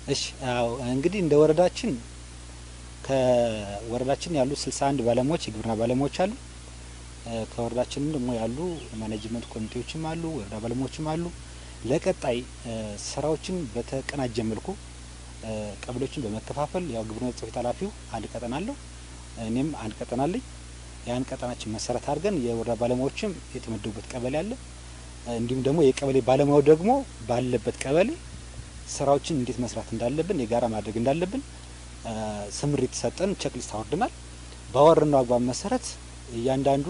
እሺ አዎ እንግዲህ እንደ ወረዳችን ከወረዳችን ያሉ 61 ባለሙያዎች የግብርና ባለሙያዎች አሉ። ከወረዳችንም ደግሞ ያሉ ማኔጅመንት ኮሚቴዎችም አሉ፣ ወረዳ ባለሙያዎችም አሉ። ለቀጣይ ስራዎችን በተቀናጀ መልኩ ቀበሌዎችን በመከፋፈል ያው ግብርና ጽሕፈት ቤት ኃላፊው አንድ ቀጠና አለው፣ እኔም አንድ ቀጠና አለኝ። ያን ቀጠናችን መሰረት አድርገን የወረዳ ባለሙያዎችም የተመደቡበት ቀበሌ አለ። እንዲሁም ደግሞ የቀበሌ ባለሙያው ደግሞ ባለበት ቀበሌ ስራዎችን እንዴት መስራት እንዳለብን የጋራ ማድረግ እንዳለብን ስምሪት ሰጠን፣ ቼክሊስት አወርደናል። ባወረድነው አግባብ መሰረት እያንዳንዱ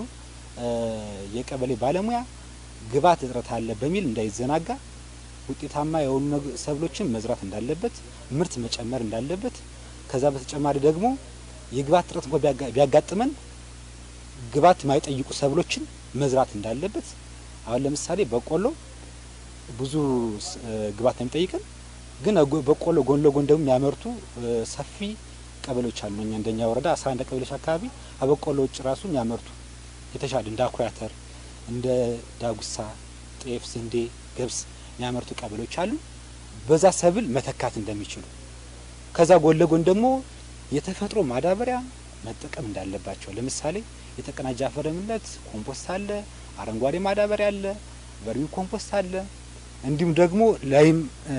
የቀበሌ ባለሙያ ግብዓት እጥረት አለ በሚል እንዳይዘናጋ ውጤታማ የሆኑ ሰብሎችን መዝራት እንዳለበት፣ ምርት መጨመር እንዳለበት፣ ከዛ በተጨማሪ ደግሞ የግብዓት እጥረት እንኳ ቢያጋጥመን ግብዓት የማይጠይቁ ሰብሎችን መዝራት እንዳለበት። አሁን ለምሳሌ በቆሎ ብዙ ግብዓት ነው የሚጠይቀን ግን በቆሎ ጎን ለጎን ደግሞ የሚያመርቱ ሰፊ ቀበሌዎች አሉ። እኛ እንደኛ ወረዳ አስራ አንድ ቀበሌዎች አካባቢ ከበቆሎ ውጭ ራሱ የሚያመርቱ የተሻለ እንደ አኩሪ አተር፣ እንደ ዳጉሳ፣ ጤፍ፣ ስንዴ፣ ገብስ የሚያመርቱ ቀበሌዎች አሉ። በዛ ሰብል መተካት እንደሚችሉ ከዛ ጎን ለጎን ደግሞ የተፈጥሮ ማዳበሪያ መጠቀም እንዳለባቸው ለምሳሌ የተቀናጀ አፈር ለምነት ኮምፖስት አለ፣ አረንጓዴ ማዳበሪያ አለ፣ ቨርሚ ኮምፖስት አለ እንዲሁም ደግሞ ላይም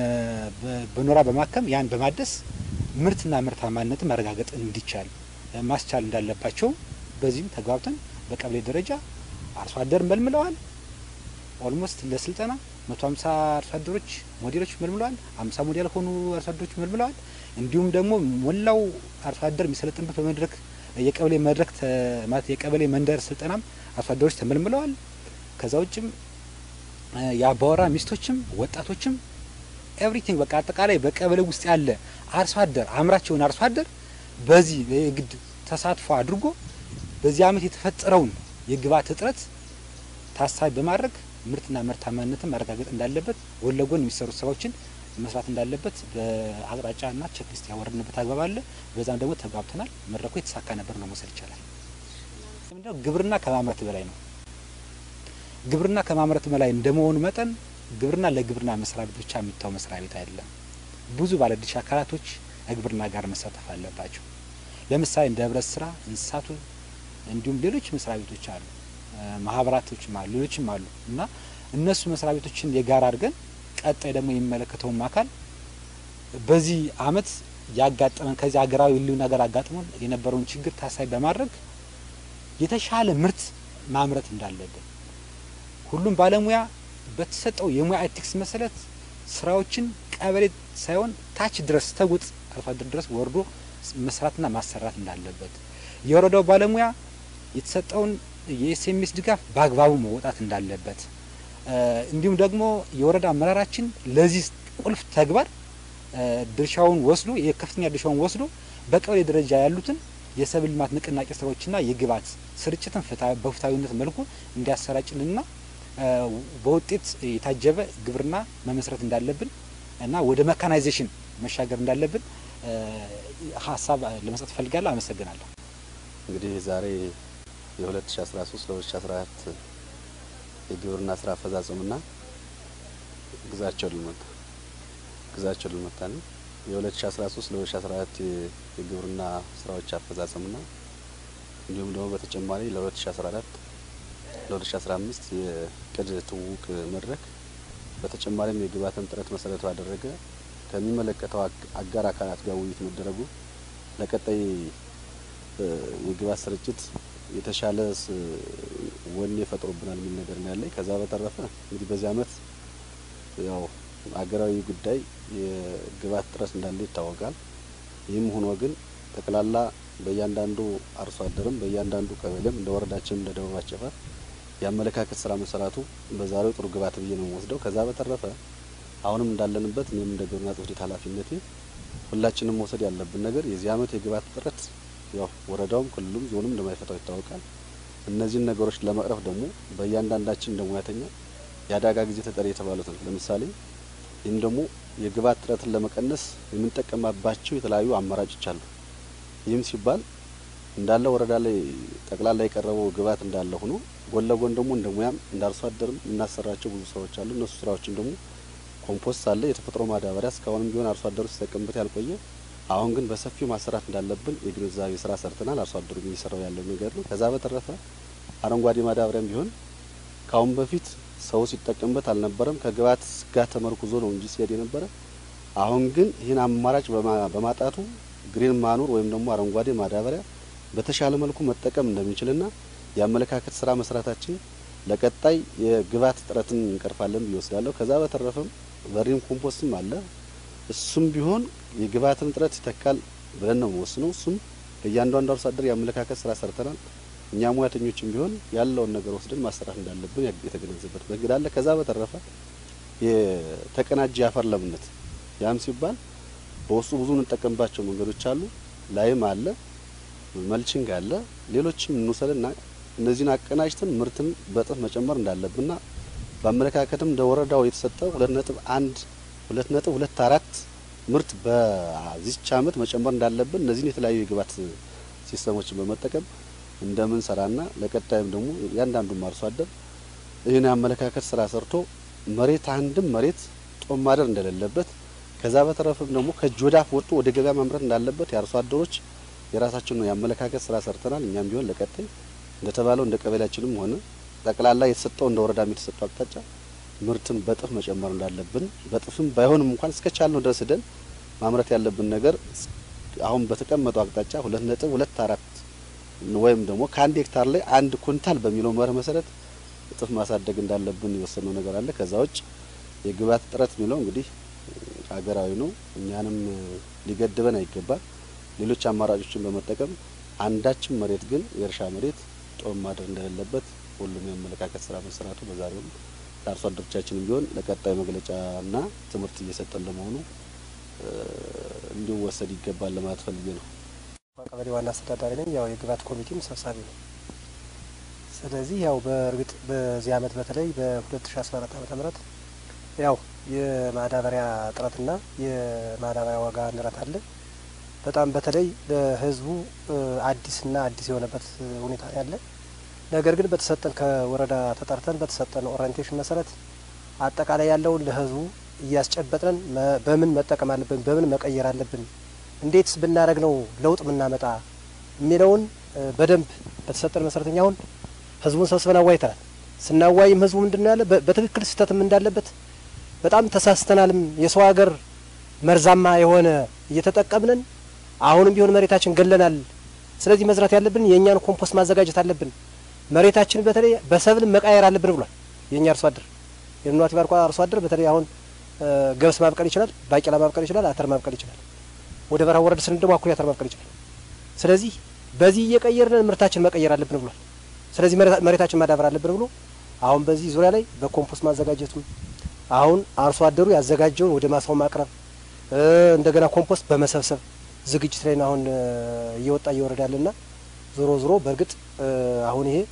በኖራ በማከም ያን በማደስ ምርትና ምርታማነትን ማረጋገጥ እንዲቻል ማስቻል እንዳለባቸው በዚህም ተግባብተን በቀበሌ ደረጃ አርሶ አደር መልምለዋል። ኦልሞስት ለስልጠና መቶ ሀምሳ አርሶ አደሮች ሞዴሎች መልምለዋል። ሀምሳ ሞዴል ሆኑ አርሶ አደሮች መልምለዋል። እንዲሁም ደግሞ ሞላው አርሶ አደር የሚሰለጥንበት በመድረክ የቀበሌ መድረክ ማለት የቀበሌ መንደር ስልጠናም አርሶ አደሮች ተመልምለዋል። ከዛ ውጭም የአባወራ ሚስቶችም ወጣቶችም ኤቭሪቲንግ በቃ አጠቃላይ በቀበሌ ውስጥ ያለ አርሶ አደር አምራች የሆነ አርሶ አደር በዚህ የግድ ተሳትፎ አድርጎ በዚህ ዓመት የተፈጠረውን የግብዓት እጥረት ታሳቢ በማድረግ ምርትና ምርታማነትን ማረጋገጥ እንዳለበት ጎን ለጎን የሚሰሩ ስራዎችን መስራት እንዳለበት በአቅጣጫና ቼክሊስት ያወረድንበት አግባብ አለ። በዛም ደግሞ ተግባብተናል። መድረኩ የተሳካ ነበር ነው መውሰድ ይቻላል። ግብርና ከማምረት በላይ ነው። ግብርና ከማምረት በላይ እንደመሆኑ መጠን ግብርና ለግብርና መስሪያ ቤት ብቻ የሚታው መስሪያ ቤት አይደለም። ብዙ ባለድርሻ አካላቶች ከግብርና ጋር መሳተፍ አለባቸው። ለምሳሌ እንደ ህብረት ስራ፣ እንስሳቱ እንዲሁም ሌሎች መስሪያ ቤቶች አሉ፣ ማህበራቶችም አሉ፣ ሌሎችም አሉ እና እነሱ መስሪያ ቤቶችን የጋራ አድርገን ቀጣይ ደግሞ የሚመለከተውም አካል በዚህ አመት ያጋጠመን ከዚህ ሀገራዊ ህልውና ጋር አጋጥሞን የነበረውን ችግር ታሳቢ በማድረግ የተሻለ ምርት ማምረት እንዳለብን ሁሉም ባለሙያ በተሰጠው የሙያ ኤቲክስ መሰረት ስራዎችን ቀበሌ ሳይሆን ታች ድረስ ተጉጥ አርሶ አደር ድረስ ወርዶ መስራትና ማሰራት እንዳለበት የወረዳው ባለሙያ የተሰጠውን የኤስኤምኤስ ድጋፍ በአግባቡ መውጣት እንዳለበት እንዲሁም ደግሞ የወረዳ አመራራችን ለዚህ ቁልፍ ተግባር ድርሻውን ወስዶ የከፍተኛ ድርሻውን ወስዶ በቀበሌ ደረጃ ያሉትን የሰብል ልማት ንቅናቄ ስራዎችና የግብዓት ስርጭትን በፍትሐዊነት መልኩ እንዲያሰራጭልንና በውጤት የታጀበ ግብርና መመስረት እንዳለብን እና ወደ መካናይዜሽን መሻገር እንዳለብን ሀሳብ ለመስጠት እፈልጋለሁ። አመሰግናለሁ። እንግዲህ ዛሬ የ2013 ለ2014 የግብርና ስራ አፈጻጸምና ግዛቸው ልመታ ግዛቸው ልመታ ነው። የ2013 ለ2014 የግብርና ስራዎች አፈጻጸምና እንዲሁም ደግሞ በተጨማሪ ለ2014 ለ2015 የቅድ ትውውቅ መድረክ በተጨማሪም የግብዓትን ጥረት መሰረት ባደረገ ከሚመለከተው አጋር አካላት ጋር ውይይት መደረጉ ለቀጣይ የግብዓት ስርጭት የተሻለ ወኔ ፈጥሮብናል የሚል ነገር ነው ያለኝ። ከዛ በተረፈ እንግዲህ በዚህ አመት ያው አገራዊ ጉዳይ የግብዓት ጥረት እንዳለ ይታወቃል። ይህም ሆኖ ግን ጠቅላላ በእያንዳንዱ አርሶ አደርም በእያንዳንዱ ቀበሌም እንደ ወረዳችን እንደ ደቡብ አጨፋር የአመለካከት ስራ መሰራቱ በዛሬው ጥሩ ግብዓት ብዬ ነው የምወስደው። ከዛ በተረፈ አሁንም እንዳለንበት እኔም እንደ ግብርና ጽሕፈት ቤት ኃላፊነቴ ሁላችንም መውሰድ ያለብን ነገር የዚህ አመት የግብዓት እጥረት ያው ወረዳውም ክልሉም ዞኑም እንደማይፈታው ይታወቃል። እነዚህን ነገሮች ለመቅረፍ ደግሞ በእያንዳንዳችን እንደ ሙያተኛ የአደጋ ጊዜ ተጠሪ የተባሉትን ለምሳሌ ይህም ደግሞ የግብዓት እጥረትን ለመቀነስ የምንጠቀማባቸው የተለያዩ አማራጮች አሉ። ይህም ሲባል እንዳለ ወረዳ ላይ ጠቅላላ የቀረበው ግብዓት እንዳለ ሆኖ ጎን ለጎን ደግሞ እንደ ሙያም እንደ አርሶ አደርም የምናሰራቸው ብዙ ስራዎች አሉ። እነሱ ስራዎችን ደግሞ ኮምፖስት አለ፣ የተፈጥሮ ማዳበሪያ እስካሁንም ቢሆን አርሶ አደሩ ሲጠቀምበት ያልቆየ አሁን ግን በሰፊው ማሰራት እንዳለብን የግንዛቤ ስራ ሰርተናል። አርሶ አደሩ እየሰራው ያለው ነገር ነው። ከዛ በተረፈ አረንጓዴ ማዳበሪያም ቢሆን ከአሁን በፊት ሰው ሲጠቀምበት አልነበረም። ከግብዓት ጋር ተመርኩዞ ነው እንጂ ሲሄድ የነበረ። አሁን ግን ይህን አማራጭ በማጣቱ ግሪን ማኑር ወይም ደግሞ አረንጓዴ ማዳበሪያ በተሻለ መልኩ መጠቀም እንደሚችልና የአመለካከት ስራ መስራታችን ለቀጣይ የግብዓት እጥረትን እንቀርፋለን ብዬ ወስዳለሁ። ከዛ በተረፈም ቨርሚ ኮምፖስትም አለ። እሱም ቢሆን የግብዓትን እጥረት ይተካል ብለን ነው የምወስነው። እሱም ለእያንዳንዱ አርሶ አደር የአመለካከት ስራ ሰርተናል። እኛ ሙያተኞችም ቢሆን ያለውን ነገር ወስደን ማሰራት እንዳለብን የተገነዘበት መንገድ አለ። ከዛ በተረፈ የተቀናጀ የአፈር ለምነት ያም ሲባል በውስጡ ብዙ እንጠቀምባቸው መንገዶች አሉ። ላይም አለ፣ መልችንግ አለ፣ ሌሎችም እንውሰድና እነዚህን አቀናጅተን ምርትን በእጥፍ መጨመር እንዳለብንና በአመለካከትም እንደ ወረዳው የተሰጠው ሁለት ነጥብ አንድ ሁለት ነጥብ ሁለት አራት ምርት በዚች አመት መጨመር እንዳለብን እነዚህን የተለያዩ የግብዓት ሲስተሞችን በመጠቀም እንደምንሰራና ለቀጣይም ደግሞ እያንዳንዱም አርሶ አደር ይህን የአመለካከት ስራ ሰርቶ መሬት አንድም መሬት ጦም ማደር እንደሌለበት ከዛ በተረፈም ደግሞ ከእጅ ወደ አፍ ወጥቶ ወደ ገበያ ማምረት እንዳለበት የአርሶ አደሮች የራሳችን ነው የአመለካከት ስራ ሰርተናል። እኛም ቢሆን ለቀጣይ እንደተባለው እንደ ቀበሌያችንም ሆነ ጠቅላላ የተሰጠው እንደ ወረዳም የተሰጠው አቅጣጫ ምርትን በጥፍ መጨመር እንዳለብን በጥፍም ባይሆንም እንኳን እስከቻልነው ድረስ ሄደን ማምረት ያለብን ነገር አሁን በተቀመጠው አቅጣጫ ሁለት ነጥብ ሁለት አራት ወይም ደግሞ ከአንድ ሄክታር ላይ አንድ ኩንታል በሚለው መርህ መሰረት እጥፍ ማሳደግ እንዳለብን የወሰነው ነገር አለ። ከዛ ውጭ የግብዓት እጥረት የሚለው እንግዲህ ሀገራዊ ነው፣ እኛንም ሊገድበን አይገባል። ሌሎች አማራጮችን በመጠቀም አንዳችም መሬት ግን የእርሻ መሬት ጦም ማደር እንደሌለበት ሁሉም የአመለካከት ስራ መሰራቱ በዛሬውም ለአርሶ አደሮቻችንም ቢሆን ለቀጣይ መግለጫና ትምህርት እየሰጠን ለመሆኑ እንዲወሰድ ይገባል ለማለት ፈልጌ ነው። ቀበሌ ዋና አስተዳዳሪ ነኝ። ያው የግብዓት ኮሚቴም ሰብሳቢ ነው። ስለዚህ ያው በእርግጥ በዚህ አመት በተለይ በ2014 ዓመተ ምህረት ያው የማዳበሪያ እጥረትና የማዳበሪያ ዋጋ ንረት አለ። በጣም በተለይ ለህዝቡ አዲስና አዲስ የሆነበት ሁኔታ ያለ ነገር ግን በተሰጠን ከወረዳ ተጠርተን በተሰጠን ኦሪንቴሽን መሰረት አጠቃላይ ያለውን ለህዝቡ እያስጨበጥን በምን መጠቀም አለብን፣ በምን መቀየር አለብን፣ እንዴትስ ብናደረግ ነው ለውጥ የምናመጣ የሚለውን በደንብ በተሰጠን መሰረተኛ አሁን ህዝቡን ሰብስበን አዋይተናል። ስናዋይም ህዝቡ ምንድን ነው ያለ በትክክል ስህተትም እንዳለበት በጣም ተሳስተናልም የሰው ሀገር መርዛማ የሆነ እየተጠቀምንን አሁንም ቢሆን መሬታችን ገለናል። ስለዚህ መዝራት ያለብን የእኛን ኮምፖስት ማዘጋጀት አለብን መሬታችን በተለይ በሰብል መቃየር አለብን ብሏል። የኛ አርሶ አደር የኑኗት ባርኳ አርሶ አደር በተለይ አሁን ገብስ ማብቀል ይችላል፣ ባቄላ ማብቀል ይችላል፣ አተር ማብቀል ይችላል። ወደ በረሃ ወረድ ስንል ደግሞ አኩሪ አተር ማብቀል ይችላል። ስለዚህ በዚህ እየቀየርን ምርታችን መቀየር አለብን ብሏል። ስለዚህ መሬታችን ማዳበር አለብን ብሎ አሁን በዚህ ዙሪያ ላይ በኮምፖስት ማዘጋጀቱም አሁን አርሶ አደሩ ያዘጋጀውን ወደ ማሳው ማቅረብ እንደገና ኮምፖስት በመሰብሰብ ዝግጅት ላይ ነው አሁን እየወጣ እየወረደ ያለና ዞሮ ዞሮ በእርግጥ አሁን ይሄ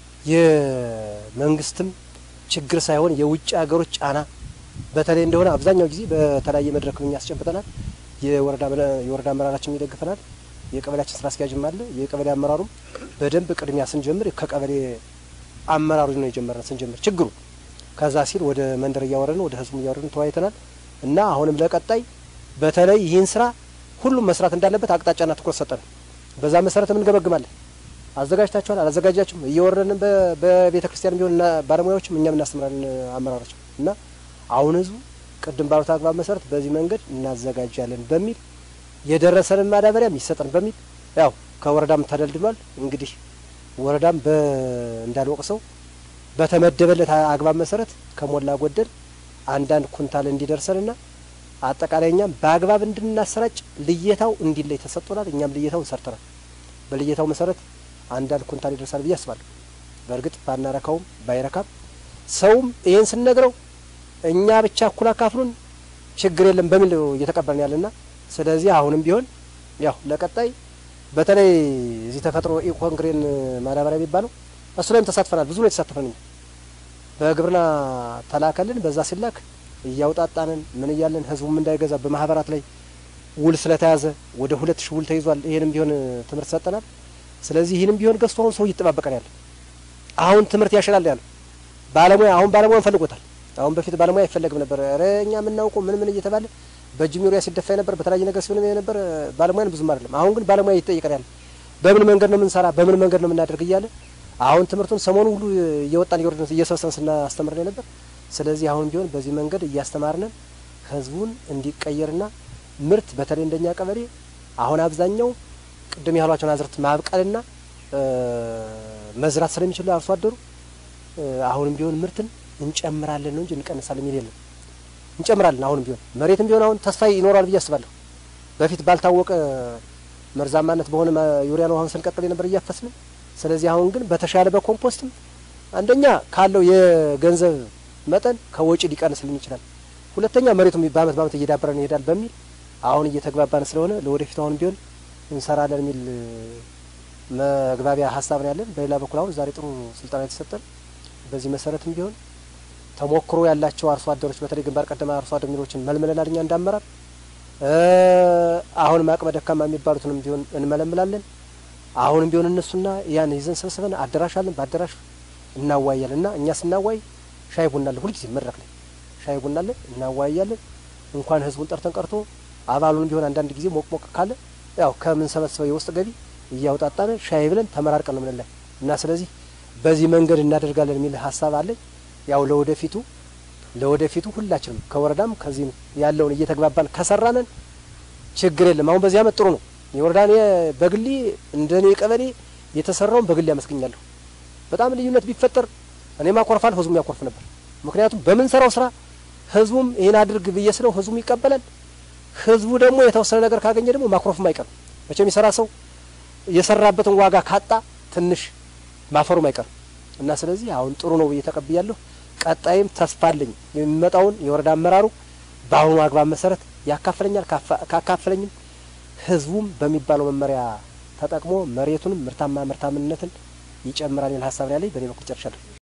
የመንግስትም ችግር ሳይሆን የውጭ ሀገሮች ጫና በተለይ እንደሆነ አብዛኛው ጊዜ በተለያየ መድረክ እኛ ያስጨብጠናል። የወረዳ የወረዳ አመራራችን ይደግፈናል። የቀበሌያችን ስራ አስኪያጅም አለ። የቀበሌ አመራሩም በደንብ ቅድሚያ ስንጀምር ከቀበሌ አመራሩ ነው የጀመረን ስንጀምር ችግሩ ከዛ ሲል ወደ መንደር እያወረድን ወደ ህዝቡ እያወረድን ተወያይተናል እና አሁንም ለቀጣይ በተለይ ይህን ስራ ሁሉም መስራት እንዳለበት አቅጣጫና ትኩረት ሰጠን። በዛ መሰረት እንገመግማለን። አዘጋጅታችኋል፣ አላዘጋጃችሁም እየወረድን በቤተ ክርስቲያን ቢሆን ባለሙያዎችም እኛም እናስተምራለን አመራሮች እና አሁን ህዝቡ ቅድም ባሉት አግባብ መሰረት በዚህ መንገድ እናዘጋጃለን በሚል የደረሰንን ማዳበሪያም ይሰጠን በሚል ያው ከወረዳም ተደልድሏል። እንግዲህ ወረዳም እንዳልወቅሰው በተመደበለት አግባብ መሰረት ከሞላ ጎደል አንዳንድ ኩንታል እንዲደርሰንና አጠቃላይ እኛም በአግባብ እንድናሰራጭ ልየታው እንዲለይ ተሰጥቶናል። እኛም ልየታውን ሰርተናል። በልየታው መሰረት አንዳንድ ኩንታል ይደርሳል ብዬ አስባለሁ። በእርግጥ ባናረካውም ባይረካም ሰውም ይህን ስንነግረው እኛ ብቻ እኩል አካፍሉን ችግር የለም በሚል እየተቀበልን ያለና ስለዚህ አሁንም ቢሆን ያው ለቀጣይ በተለይ እዚህ ተፈጥሮ ኢኮንግሬን ማዳበሪያ የሚባለው እሱ ላይም ተሳትፈናል። ብዙ ነው የተሳተፈን። በግብርና ተላከልን። በዛ ሲላክ እያውጣጣንን ምን እያለን ህዝቡም እንዳይገዛ በማህበራት ላይ ውል ስለተያዘ ወደ ሁለት ሺህ ውል ተይዟል። ይህንም ቢሆን ትምህርት ሰጠናል። ስለዚህ ይህንም ቢሆን ገዝቶ አሁን ሰው እየተጠባበቀን ያለ አሁን ትምህርት ያሸላል ያለ ባለሙያ አሁን ባለሙያን ፈልጎታል። አሁን በፊት ባለሙያ አይፈለግም ነበር። ኧረ እኛ የምናውቀው ምን ምን እየተባለ በእጅም ዩሪያ ሲደፋ ነበር፣ በተለያየ ነገር ሲሆን ነበር። ባለሙያን ብዙም አይደለም። አሁን ግን ባለሙያ ይጠይቀን ያለ በምን መንገድ ነው የምንሰራ፣ በምን መንገድ ነው የምናደርግ እያለ አሁን ትምህርቱን ሰሞኑ ሁሉ እየወጣን እየወረድን እየሰበሰብን ስናስተምር ነበር። ስለዚህ አሁን ቢሆን በዚህ መንገድ እያስተማርነን ህዝቡን እንዲቀየርና ምርት በተለይ እንደኛ ቀበሌ አሁን አብዛኛው ቅድም ያሏቸውን አዝርት ማብቀልና መዝራት ስለሚችሉ አርሶ አደሩ አሁንም ቢሆን ምርትን እንጨምራለን ነው እንጂ እንቀንሳለን የሚል የለም። እንጨምራለን አሁንም ቢሆን መሬትም ቢሆን አሁን ተስፋ ይኖራል ብዬ አስባለሁ። በፊት ባልታወቀ መርዛማነት በሆነ ዩሪያ ነው አሁን ስንቀጥል የነበር እያፈስን። ስለዚህ አሁን ግን በተሻለ በኮምፖስትም አንደኛ ካለው የገንዘብ መጠን ከወጪ ሊቀንስልን ይችላል። ሁለተኛ መሬቱም በአመት በአመት እየዳበረን ይሄዳል በሚል አሁን እየተግባባን ስለሆነ ለወደፊቱ አሁን ቢሆን እንሰራለን የሚል መግባቢያ ሀሳብ ነው ያለን። በሌላ በኩል አሁን ዛሬ ጥሩ ስልጠና የተሰጠን በዚህ መሰረትም ቢሆን ተሞክሮ ያላቸው አርሶ አደሮች በተለይ ግንባር ቀደም አርሶ አደር ሚሮችን መልምለናል። እኛ እንዳመራር አሁንም አቅመ ደካማ የሚባሉትንም ቢሆን እንመለምላለን። አሁንም ቢሆን እነሱና ያን ይዘን ሰብስበን አዳራሽ አለን። በአዳራሽ እናዋያለን እና እኛ ስናዋይ ሻይ ቡና አለ ሁልጊዜ መድረክ ላይ ሻይ ቡና አለ እናዋያለን። እንኳን ህዝቡን ጠርተን ቀርቶ አባሉን ቢሆን አንዳንድ ጊዜ ሞቅ ሞቅ ካለ ያው ከምንሰበስበው የውስጥ ገቢ እያውጣጣን ሻይ ብለን ተመራርቀን ነው ምንላይ እና ስለዚህ በዚህ መንገድ እናደርጋለን የሚል ሀሳብ አለኝ። ያው ለወደፊቱ ለወደፊቱ ሁላችንም ከወረዳም ከዚህም ያለውን እየተግባባን ከሰራነን ችግር የለም። አሁን በዚህ አመት ጥሩ ነው። የወረዳ በግሌ እንደኔ ቀበሌ የተሰራውን በግሌ ያመስገኛለሁ። በጣም ልዩነት ቢፈጠር እኔም አኮርፋል፣ ህዝቡም ያኮርፍ ነበር። ምክንያቱም በምንሰራው ስራ ህዝቡም ይህን አድርግ ብዬ ስለው ህዝቡም ይቀበላል። ህዝቡ ደግሞ የተወሰነ ነገር ካገኘ ደግሞ ማኩረፍም አይቀርም። መቼም የሰራ ሰው የሰራበትን ዋጋ ካጣ ትንሽ ማፈሩም አይቀርም እና ስለዚህ አሁን ጥሩ ነው ብዬ ተቀብያለሁ። ቀጣይም ተስፋ አለኝ የሚመጣውን የወረዳ አመራሩ በአሁኑ አግባብ መሰረት ያካፍለኛል። ካካፍለኝም ህዝቡም በሚባለው መመሪያ ተጠቅሞ መሬቱንም ምርታማ ምርታምነትን ይጨምራል የሚል ሀሳብ ነው ያለኝ። በእኔ በኩል ጨርሻለሁ።